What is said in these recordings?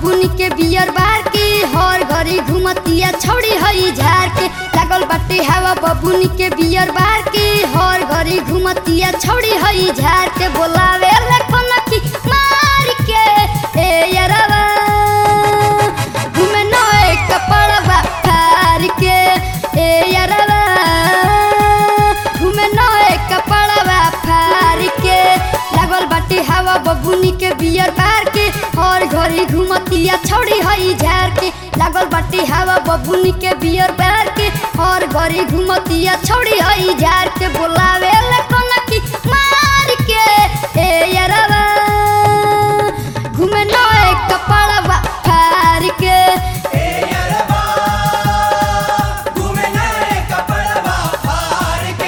बबुनी के beer bar के हर घड़ी घुमतिया छौड़ी हई झार के लागल बाटे हवा बबुनी के बियर बार के हर घड़ी घुमतिया छौड़ी हई झार के बोलावे ले कोनकी मार के ए यरवा घुमे नए कपड़वा फार के ए यरवा घुमे नए कपड़वा फार के लागल बाटे हवा बबुनी के बियर बार के हर घड़ी घुमतिया छौड़ी हई झार के लागल बाटे हवा बबुनी के बियर बार के हर घड़ी घुमतिया छौड़ी हई झार के बोलावे ले कोनकी मार के ए यरवा घुमे नए कपड़वा फार के ए यरबा घूमे नए कपड़वा फाड़ के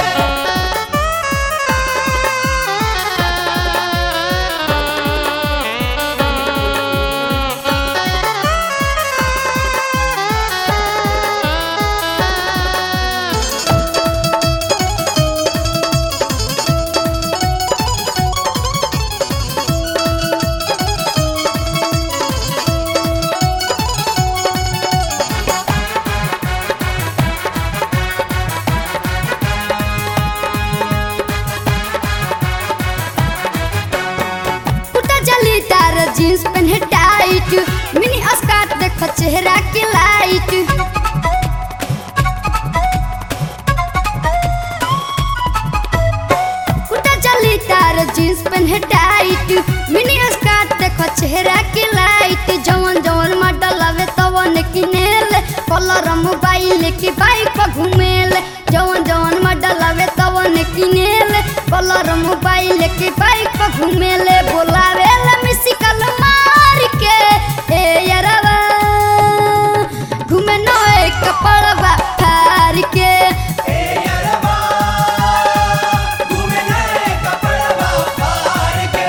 उठा जली तार जींस पहने टाइट मिनी स्कर्ट देखो चेहरा के लाइट उठा जली तार जींस पहने टाइट मिनी स्कर्ट देखो चेहरा के लाइट जवन जवन मॉडल आवे तवन किनेल कलर मोबाइल के बाइक पर घूमेल जवन जवन मॉडल आवे तवन किनेल कलर मोबाइल के बाइक पर घूमेले बोलावे ला मिसिकल मार के ए यरवा घूमे नए कपड़वा फार के ए यरबा घूमे नए कपड़वा फाड़ के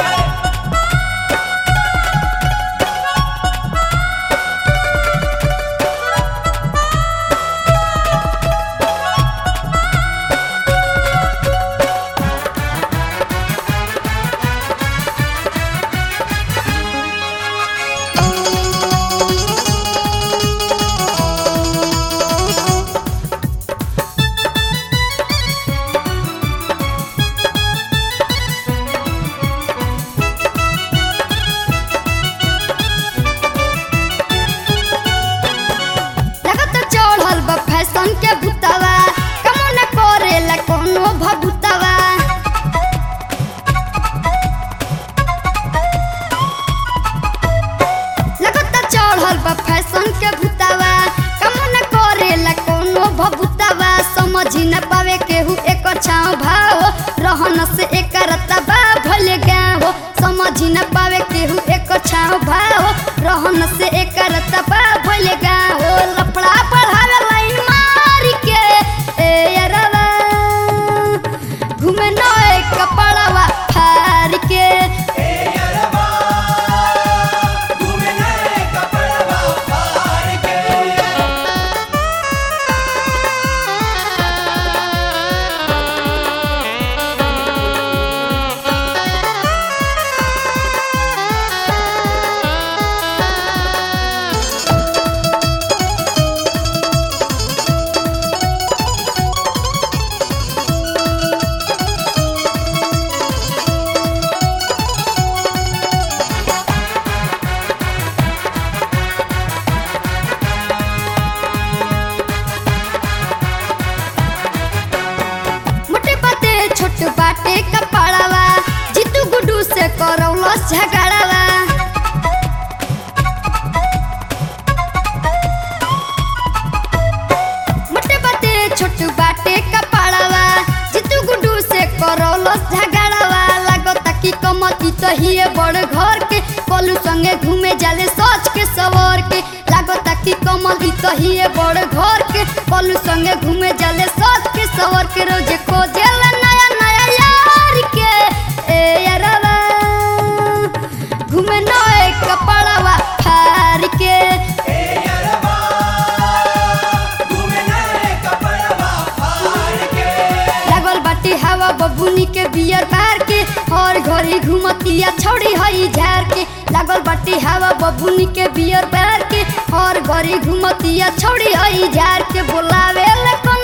लगत चढ़ल बा फैशन के भूतवा कमो न करेला कोनो भभूतवा लगत चढ़ल बा फैशन के भूतवा कमो न करेला कोनो भभूतवा समझ न पावे केहू एकर छाव भाव रहन से एकर तबा भले गाँव समझ न पावे केहू एकर छाव भाव रहन से एकर तबा भले गाँव लफड़ा पढ़ावे लाइन मार के ए यरवा घूमे नए कपड़वा फार के ए यरबा घूमे नए कपड़वा फाड़ के मोटे बाटे छोट बाटे कपड़वा जीतू गुडू से करौलस झगड़वा मोटे बाटे छोट बाटे कपड़वा जीतू गुडू से करौलस झगड़वा लागता कि कमती तो हिए बड़ घर के कोलू संगे घूमे जाले सोच के सवर के लागता कि कमल ही तो हिए बड़ घर के कोलू संगे घूमे जाले सोच के सवर के रोजे खोजेल नया नया यार के ए यरवा घूमे नए कपड़वा फार के ए यरबा घूमे नए कपड़वा फाड़ के लागल बाटे हवा बबुनी के बियर बार के हर घड़ी घुमतिया छौड़ी हई झार के लागल लागल बाटी हवा बबुनी के बियर बैर के और घरी घुमतिया छोड़ी आई जार के बोलावे ले